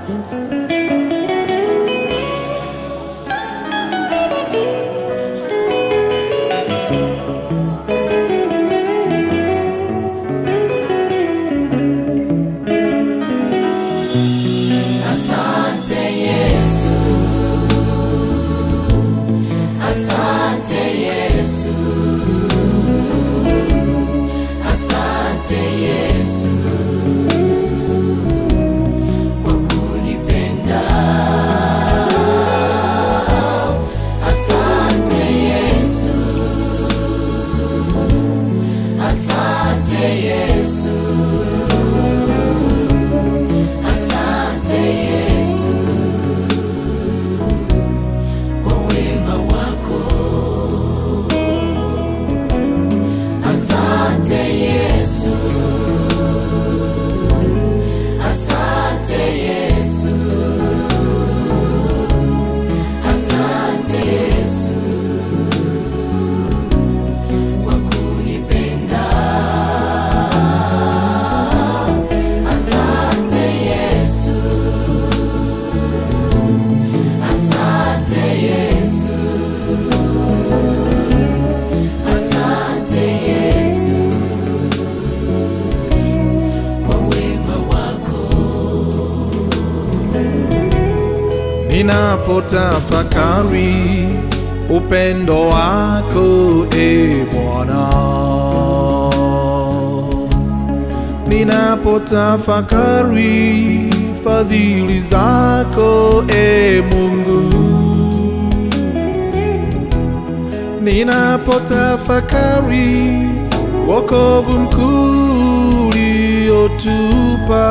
Asante Yesu, asante Yesu, asante Yesu kwa kunipenda. Asante Yesu, asante Yesu. Asante Yesu kwa wema wako. Asante Yesu, asante Yesu, asante Yesu kwa kunipenda. Asante Yesu, asante Yesu, asante Yesu kwa wema wako. ninapotafakari upendo wako e Bwana, ninapotafakari fadhili zako e Mungu, ninapotafakari wokovu mkuu uliotupa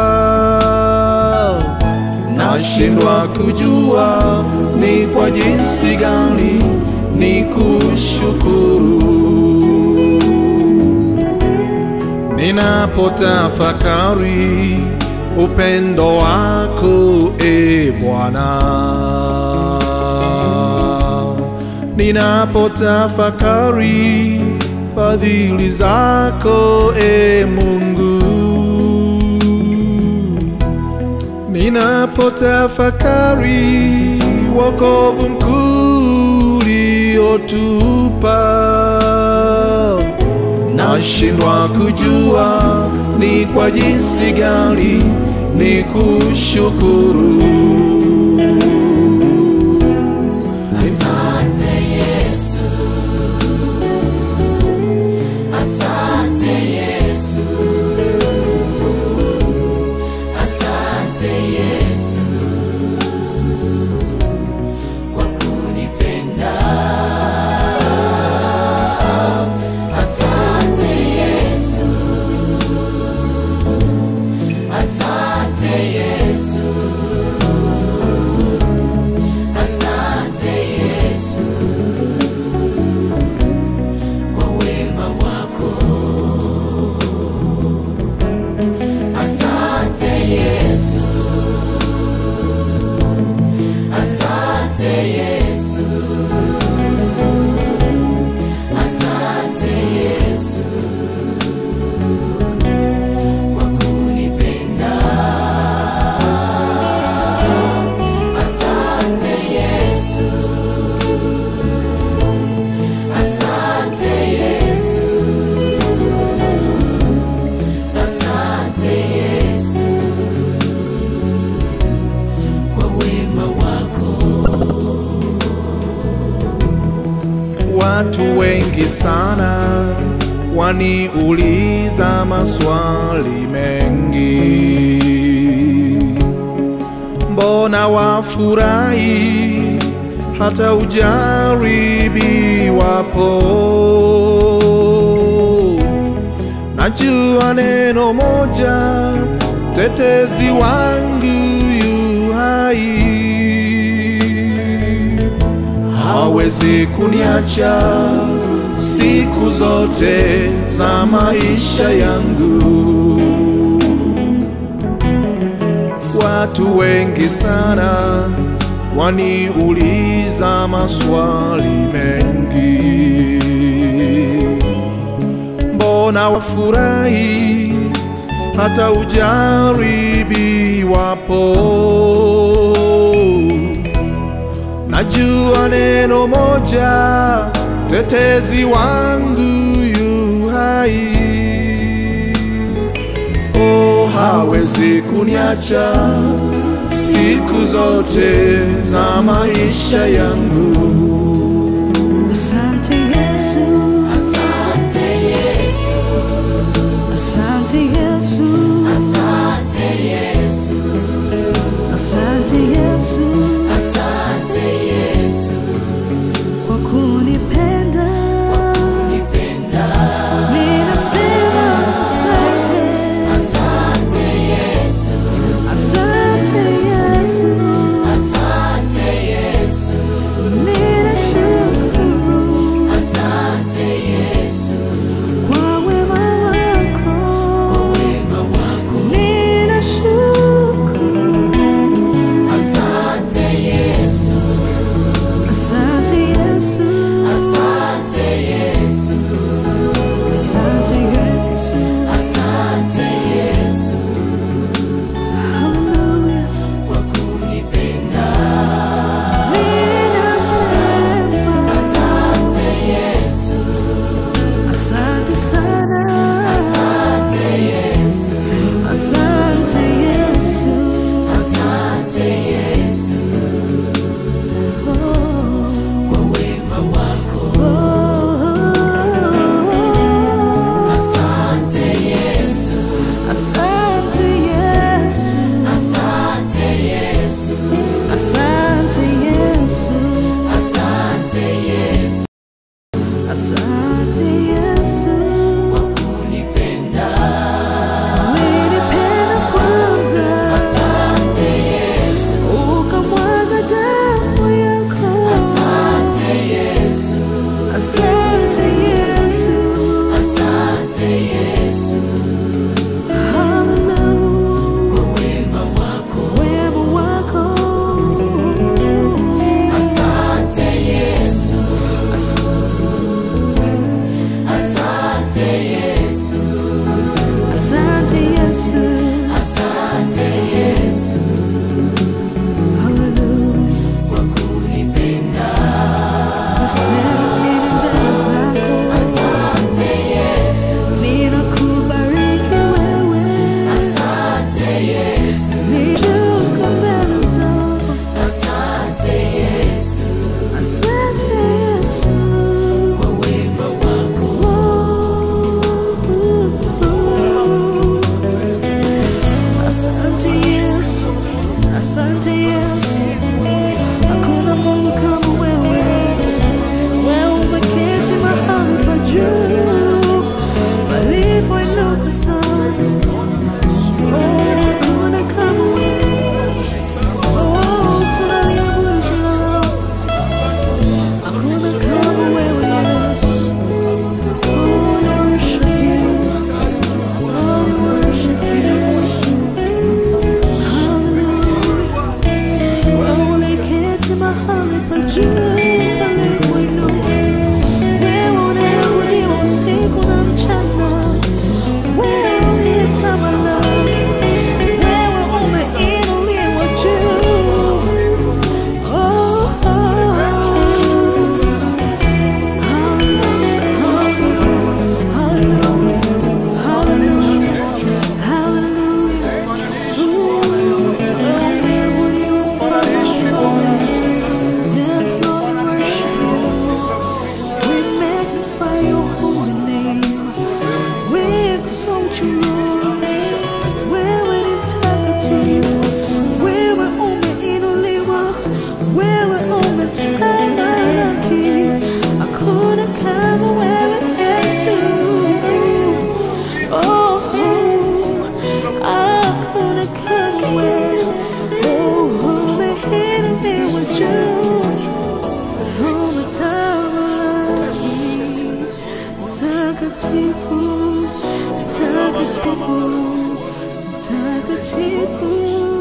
nashindwa kujua ni kwa jinsi gani ni kushukuru ninapotafakari upendo wako e Bwana, ninapotafakari fadhili zako e Mungu ninapotafakari wokovu mkuu uliotupa, nashindwa kujua ni kwa jinsi gani ni kushukuru. Asante Yesu, asante Yesu, asante Yesu kwa kunipenda. Asante Yesu, asante Yesu. Asante Yesu kwa wema wako. Asante Yesu, asante Yesu, asante Yesu kwa kunipenda. Asante Yesu, asante Yesu, asante Yesu kwa wema wako. Watu wengi sana waniuliza maswali mengi, mbona wafurahi hata ujaribiwapo? Najua neno moja, tetezi wangu yu hai hawezi kuniacha siku zote za maisha yangu. Watu wengi sana waniuliza maswali mengi, mbona wafurahi hata ujaribiwapo. Najua neno moja, tetezi wangu yu hai. Oh, hawezi kuniacha siku zote za maisha yangu. Asante Yesu, Asante Yesu, asante Yesu, asante Yesu, asante Yesu asante Yesu, kwa kunipenda. nipenda. Ninasema asante, Asante Yesu, asante Yesu, asante Yesu, ninashukuru asante Yesu, kwa wema wako, wema wako. ninashukuru. Asante Yesu, Asante Yesu, asante Yesu, asante Yesu, asante Yesu hallelujah. kwa kunipenda. Ninasema Asante Yesu, asante sana, asante Yesu, asante Yesu. asante Yesu Oh, kwa wema wako. oh, Asante Yesu, asante Yesu, asante Yesu, asante Yesu, asante Yesu asante Yesu. kwa kunipenda. Ulinipenda kwanza, Asante Yesu, ukamwaga damu yako. asante Yesu, Asante Yesu, asante Yesu hallelujah. kwa wema wako. Wema wako. Asante Yesu, Asante asante Yesu, Asante Yesu, asante Yesu hallelujah. kwa kunipenda. Nasema nini mbele zako, Asante Yesu, ninakubariki wewe, asante Yesu, nishuka mbele zako. asante Yesu Asante Yesu, kwa wema wako. Asante Yesu, asante Yesu, hakuna Mungu kama wewe. Wewe umeketi mahali pa juu palipoinuka sana. Oh, hakuna kama wewe. Oh, tunaliabudu jina lako. Hakuna kama wewe Yesu. Oh, we worship you. Oh, we worship you. Hallelujah. Wewe uliketi mahali pa juu palipoinuka. Wewe unayeabudiwa usiku na mchana. Wewe uliyetamalaki. Wewe umeinuliwa juu. Oh, oh. Wewe umetamalaki, hakuna kama wewe Yesu. Oh, hakuna kama wewe. Oh, umeinuliwa juu. Umetamalaki. Mtakatifu, mtakatifu, mtakatifu.